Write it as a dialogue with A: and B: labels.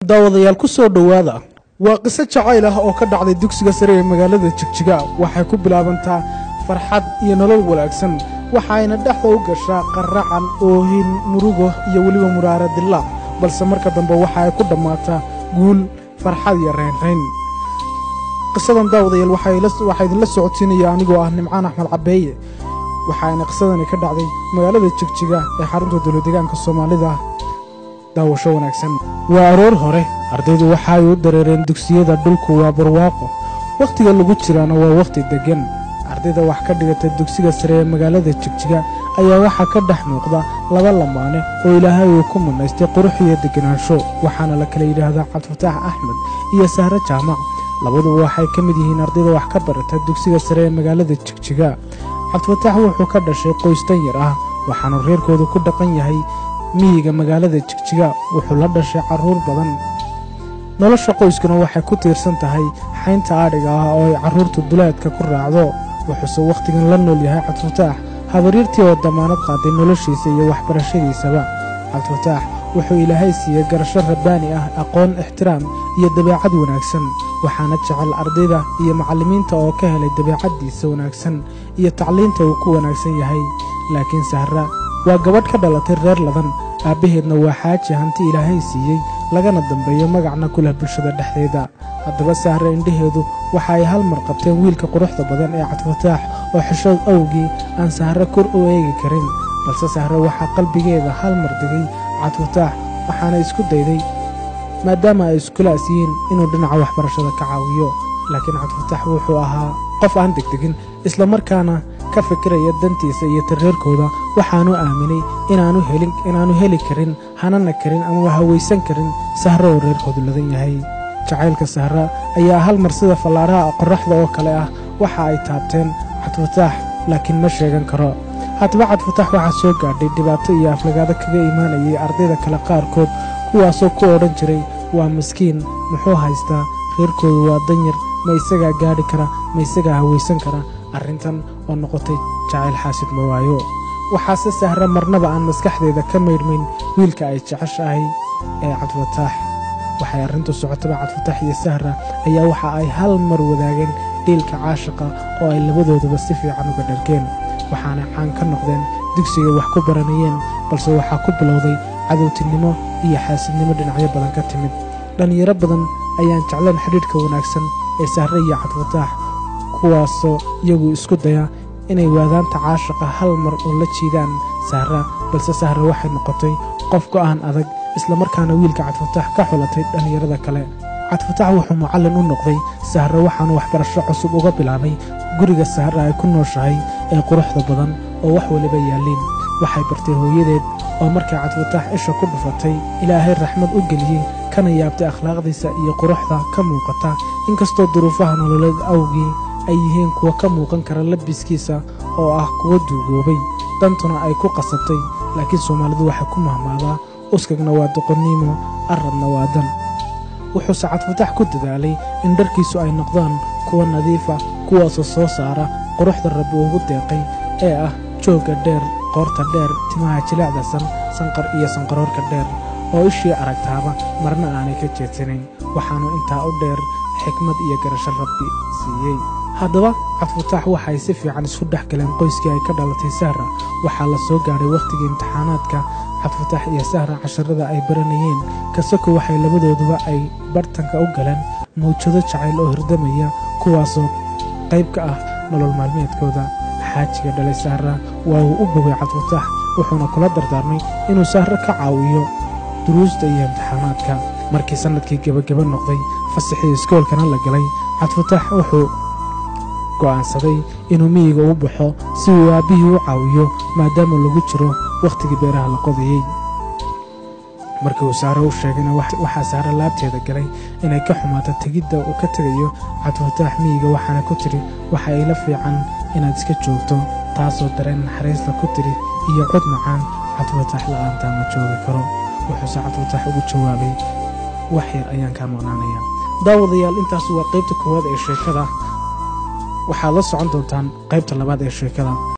A: daawadayaal ku soo dhowaada waa qiso jacayl ah oo ka dhacday dugsiga sare ee magaalada jigjiga waxay ku bilaabantaa farxad iyo nolol wanaagsan waxayna dhexda u gashaa qaracan oohin murugo iyo weliba muraara dilaac balse marka dambe waxa ay ku dhammaataa guul farxad iyo reynrayn qisadan daawadayaal waxaa idinla socodsiinaya anigoo ah nimcaan axmed cabeeye waxaana qisadani ka dhacday magaalada jigjiga ee xarunta dowladegaanka soomaalida daawasho wanaagsan waa aroor hore ardaydu waxa ay u dareereen dugsiyada dhulku waa barwaaqo wakhtiga lagu jiraana waa wakhti deggan ardayda wax ka dhigata dugsiga sare ee magaalada jigjiga ayaa waxaa ka dhex muuqda laba lamaane oo ilaahay uu ku manaystay qurux iyo deganaansho waxaana la kala yidhaahdaa cabdifataax axmed iyo sahre jaamac labaduba waxay ka mid yihiin ardayda wax ka barata dugsiga sare ee magaalada jigjiga cabdifataax wuxuu ka dhashay qoys dan yar ah waxaanu reerkoodu ku dhaqan yahay miyiga magaalada jigjiga wuxuu la dhashay carruur badan nolosha qoyskuna waxay ku tiirsan tahay xaynta adhiga ah oo ay carruurtu duleedka ku raacdo wuxuuse wakhtigan la nool yahay cabdifataax habaryartii oo damaanad qaaday noloshiisa iyo waxbarashadiisaba cabdifataax wuxuu ilaahay siiyey garasho rabbaani ah aqoon ixtiraam iyo dabeecad wanaagsan waxaana jecel ardayda iyo macallimiinta oo ka helay dabeecaddiisa wanaagsan iyo tacliinta uu ku wanaagsan yahay laakiin sahra waa gabadh ka dhalatay reer ladan aabbaheedna waa xaaji hanti ilaahay siiyey lagana dambeeyo magacna ku leh bulshada dhexdeeda haddaba sahre indhaheedu waxa ay hal mar qabteen wiilka quruxda badan ee cabdifataax oo xishood awgii aan sahre kor u eegi karin balse sahre waxaa qalbigeeda hal mar degay cabdifataax waxaana isku dayday maadaama ay iskulaas yihiin inuu dhinaca waxbarashada ka caawiyo laakiin cabdifataax wuxuu ahaa qof aan degdegin islamarkaana ka fikiraya dantiisa iyo tareerkooda waxaanu aaminay inaanu heli karin hanana karin ama hawaysan karin sahro oo reerkoodu ladan yahay jacaylka sahra ayaa hal mar sida fallaaraha qorraxda oo kale ah waxa ay taabteen cabdifataax laakiin ma sheegan karo haddaba cabdifataax waxaa soo gaadhay dhibaato iyo aflagaado kaga imaanayay ardayda kale qaarkood kuwaasoo ku odhan jiray waa maskiin muxuu haystaa reerkoodu waa danyar ma isagaa gaadhi kara ma isagaa hawaysan kara arrintan oo noqotay jacayl xaasid ma waayo waxaase sahra marnaba aan maskaxdeeda ka maydhmayn wiilka ay jeceshahay ee cabdifataax waxay arrintu socotaba cabdifataax iyo sahra ayaa waxa ay hal mar wadaageen dhiilka caashiqa oo ay labadooduba si fiican uga dhargeen waxaana caan ka noqdeen dugsiga wax ku baranayeen balse waxaa ku bilowday cadowtinimo iyo xaasidnimo dhinacyo badan ka timid dhallinyaro badan ayaan jeclayn xidhiidhka wanaagsan ee sahre iyo cabdifataax kuwaasoo iyagu isku daya inay waadaanta caashiqa hal mar oo la jiidaan sahra balse sahra waxay noqotay qof go'aan adag islamarkaana wiilka cabdifataax ka xulatay dhallinyarada kale cabdifataax wuxuu mucallin u noqday sahra waxaanu waxbarasho cusub uga bilaabay guriga sahra ay ku nooshahay ee quruxda badan oo wax waliba yaalliin waxay bartay hooyadeed oo markay cabdifataax isha ku dhufatay ilaahay raxmad u geliyey kana yaabtay akhlaaqdiisa iyo quruxda ka muuqata inkastoo duruufaha nololeed awgii ay yihiin kuwa ka muuqan kara labiskiisa oo ah kuwa duugoobay dantuna ay ku qasabtay laakiin soomaalidu waxay ku mahmaadaa uskagna waa doqonniimo arradna waa dan wuxuuse cabdifataax ku dadaalay in dharkiisu ay noqdaan kuwa nadiifa kuwaasoo soo saara quruxda rabbi ugu deeqay ee ah joogga dheer qoorta dheer timaha jilaacdasan sanqar iyo sanqaroorka dheer oo ishii aragtaaba marna aanay ka jeedsanayn waxaanu intaa u dheer xikmad iyo garasho rabbi siiyey haddaba cabdifataax waxay si fiican isku dhex galeen qoyskii ay ka dhalatay sahra waxaa la soo gaadhay wakhtigii imtixaanaadka cabdifataax iyo sahra casharada ay baranayeen kasako waxay labadooduba ay bartanka u galeen mawjado jacayl oo hirdamaya kuwaasoo qayb ka ah nolol maalmeedkooda xaajiga dhalay sahra waa uu u bogay cabdifataax wuxuuna kula dardaarmay inuu sahro ka caawiyo duruusta iyo imtixaanaadka markii sannadkii gebageba noqday fasaxii iskoolkana la galay cabdifataax wuxuu go'aansaday inuu miyiga u baxo si uu aabbihii u caawiyo maadaama lagu jiro wakhtigii beeraha la qodayey markii uu saare u sheegayna waxaa saare laabteeda galay inay ka xumaato tegidda uu ka tegayo cabdifataax miyiga waxaana ku tidhi waxa ila fiican inaad iska joogto taasoo dareen naxariisla ku tidhi iyo cod macaan cabdifataax la'aantaa ma joogi karo wuxuuse cabdifataax ugu jawaabay wax yar ayaan kaa maqnaanaya daawadayaal intaas waa qaybta koowaad ee sheekada waxaad la socon doontaan qaybta labaad ee sheekada